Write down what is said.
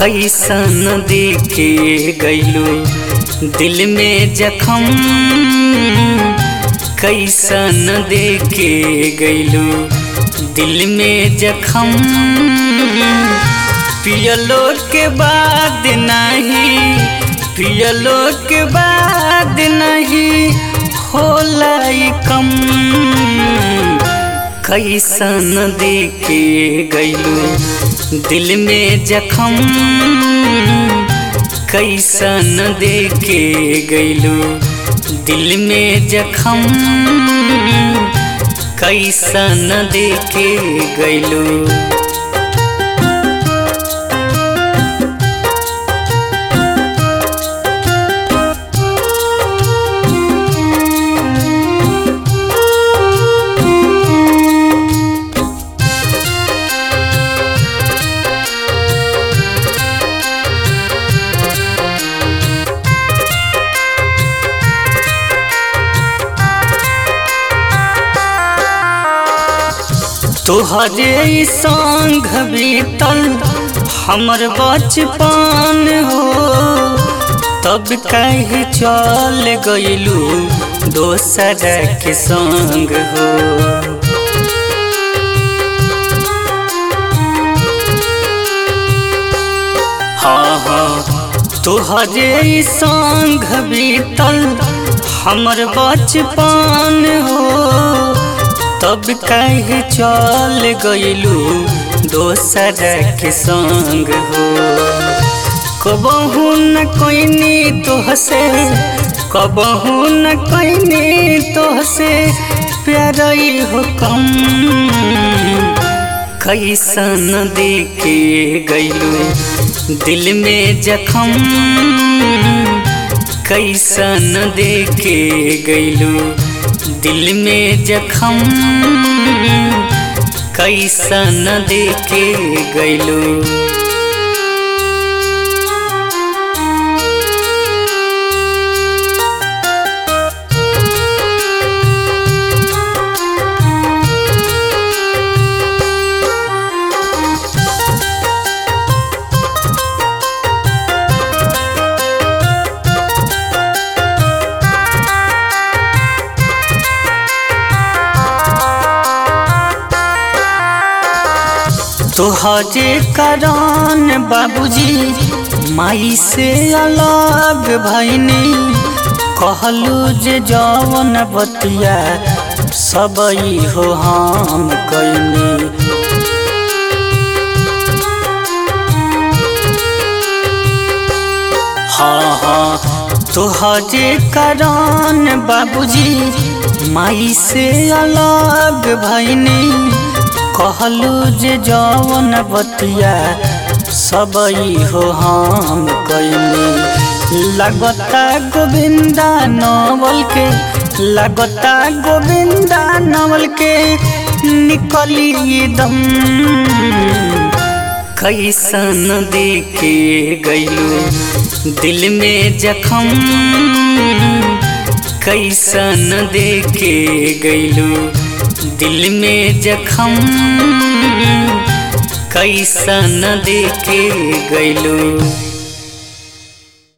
कैसन देखे गैलू दिल में जखम कैसन देखे गैलू दिल में जखम पियलो के बाद नहीं पियलो के बाद नहीं होला कम कैसन देखे गैलू दिल में जखम कैसन देखे गैलू दिल में जखम कैसन देखे गैलू तोहरे संग बीतल हमर बचपन हो तब कहीं चल गईलू दोसर के संग हो हाँ हाँ तोहरे संग बीतल हमर बचपन हो तब कहीं चल गईलू दोसर के संग हो कबहू न कोईनी तोहसे कबहू न कोईनी तोहसे प्यार हो कम कैसन देखे गईलू दिल में जखम कैसन देखे गईलू दिल में जखम कैसन देखे गैलू तोहरे कारण बाबूजी माई से अलग भैनी कहलू जे जवन बतिया सब हो हम कैनी हाँ हाँ तोहरे कारण बाबूजी माई से अलग भैनी कहलू जे जवन बतिया सब हो हम कैनी लगता गोविंदा नवल के लगता गोविंदा नवल के निकली दम कैसन देखे गैलू दिल में जखम कैसन देखे गैलू दिल में जखम कैसन देखे गैलू